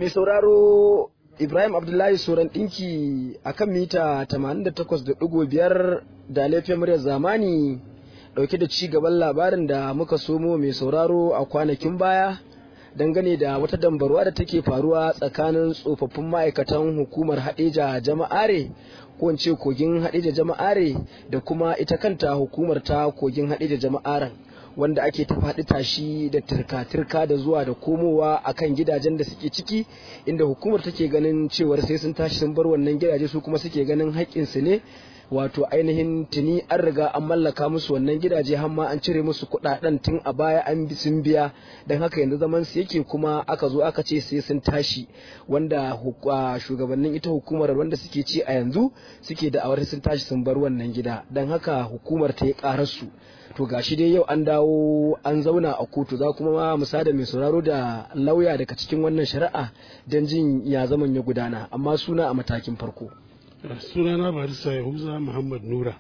mai sauraro Ibrahim Abdullahi Soran ɗinki a kan mita 88.5 da laifin muryar zamani ɗauke da ci gaban labarin da muka somo mai sauraro a kwanakin baya dangane da wata dambarwa da take faruwa tsakanin tsofaffin ma'aikatan hukumar haɗeja jama'are ko ce kogin haɗeja jama'are da kuma ita kanta hukumar ta kogin haɗeja jama'aren wanda ake ta faɗi tashi da turka-turka da zuwa da komowa akan gidajen da suke ciki inda hukumar take ganin cewar sai sun tashi sun bar wannan gidaje su kuma suke ganin haƙƙinsu ne wato ainihin tuni an riga an mallaka musu wannan gidaje har ma an cire musu kuɗaɗen tun a baya an bi sun biya don haka yanzu zaman su yake kuma aka zo aka ce sai sun tashi wanda shugabannin ita hukumar wanda suke ci a yanzu suke da awar sun tashi sun bar wannan gida don haka hukumar ta yi ƙarar su to gashi dai yau an dawo an zauna a kotu za kuma ma musada mai sauraro da lauya daga cikin wannan shari'a don jin ya zaman ya gudana amma suna a matakin farko sunana barista yahuza muhammad nura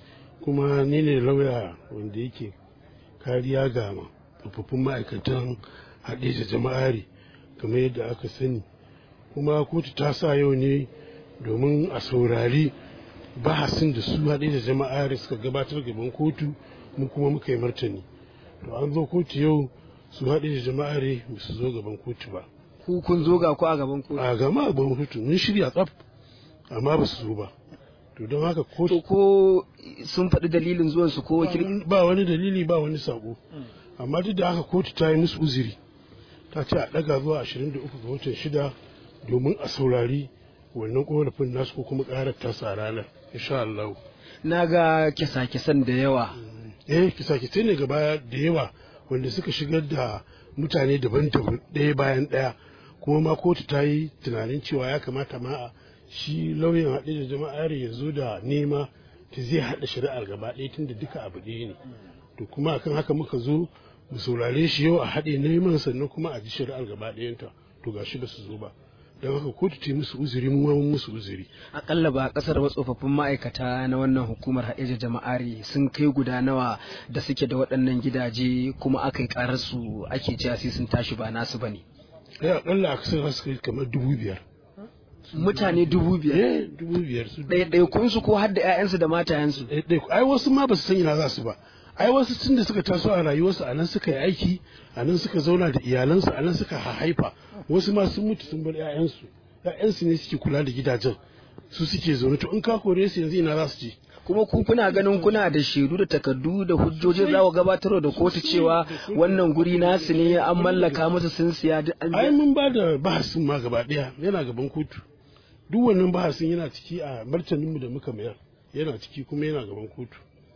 kuma ni ne lauya wanda yake kariya ga tsofaffin ma'aikatan haɗe da jama'ari kamar yadda aka sani kuma kotu ta sa yau ne domin a saurari bahasin da su haɗe da jama'ari suka gabatar gaban kotu mu kuma muka yi martani to an zo kotu yau su haɗe da jama'ari ba su zo gaban kotu ba ku kun zo ga ku a gaban kotu a gama a gaban kotu mun shirya tsaf amma ba su zo ba to don haka to ko sun faɗi dalilin zuwan su ko wakil ba wani dalili ba wani sako amma duk da haka kotu ta yi musu uzuri ta ce a ɗaga zuwa 23 ga watan shida domin a saurari wannan korafin nasu ko kuma ƙarar tasa ranar insha Allah na ga kisa-kisan da yawa eh kisa-kisai ne gaba da yawa wanda suka shigar da mutane daban-daban ɗaya bayan ɗaya kuma ma kotu ta yi tunanin cewa ya kamata ma a shi lauyan haɗe da jama'ar ya zo da nema ta zai haɗa shari'ar gaba ɗaya tun da duka abu ɗaya ne to kuma akan haka muka zo mu saurare shi yau a haɗe neman sannan kuma a ji shari'ar gaba ɗayanta to gashi ba su zo ba don haka kotu ta musu uzuri mu mun musu uzuri akalla ba kasar ba tsofaffin ma'aikata na wannan hukumar haɗeja jama'ari sun kai guda nawa da suke da waɗannan gidaje kuma aka yi karar su ake cewa sai sun tashi ba nasu bane ya akalla a kasar su kai kamar dubu biyar mutane dubu biyar eh dubu biyar su ɗaiɗaikun su ko har da ƴaƴansu da matayensu ai wasu ma ba su san ina za su ba ai wasu tun da suka taso a rayuwarsu a nan suka yi aiki a nan suka zauna da iyalansu a nan suka haifa wasu ma sun mutu sun bar 'ya'yansu 'ya'yansu ne suke kula da gidajen su suke zaune to in ka kore su yanzu ina za su je kuma ku kuna ganin kuna da shaidu da takardu da hujjoji za ku gabatar da kotu cewa wannan guri nasu ne an mallaka musu sun siya duk an ai mun ba da bahasin ma gaba daya yana gaban kotu duk wannan bahasin yana ciki a martaninmu da muka mayar yana ciki kuma yana gaban kotu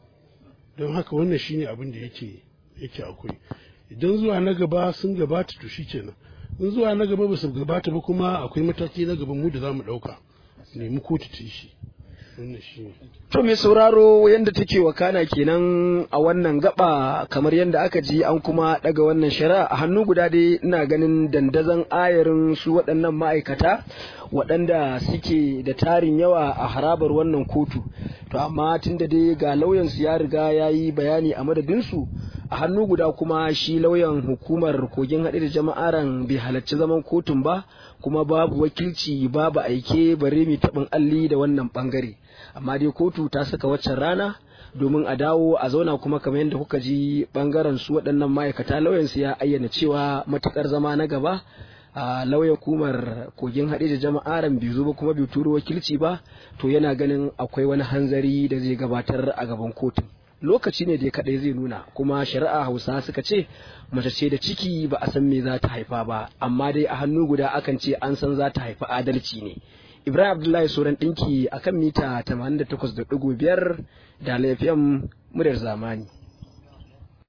don haka wannan shine abin da yake yake akwai idan zuwa na gaba sun gabata to shikenan in zuwa na gaba ba su gabata ba kuma akwai mataki na gaban mu da za mu ɗauka nemi kotu ta shi wannan shi to mai sauraro yadda take wakana kenan a wannan gaba kamar yadda aka ji an kuma daga wannan shari'a a hannu guda dai ina ganin dandazon ayarin su waɗannan ma'aikata waɗanda suke da tarin yawa a harabar wannan kotu to amma tun da dai ga lauyansu ya riga ya yi bayani a madadinsu a hannu guda kuma shi lauyan hukumar kogin haɗe da jama'aran bai halarci zaman kotun ba kuma babu wakilci babu aike bare mai taɓin alli da wannan ɓangare amma dai kotu ta saka waccan rana domin a dawo a zauna kuma kamar yadda kuka ji ɓangaren su waɗannan ma'aikata lauyansu ya ayyana cewa matuƙar zama na gaba a lauyan kumar kogin haɗe da jama'aran bai zo ba kuma bai turo wakilci ba to yana ganin akwai wani hanzari da zai gabatar a gaban kotun lokaci ne da kaɗai zai nuna kuma shari'a hausa suka ce mace ce da ciki ba a san me za ta haifa ba amma dai a hannu guda akan ce an san za ta haifi adalci ne ibrahim abdullahi sauran ɗinki akan mita 88.5 da lafiyan muryar zamani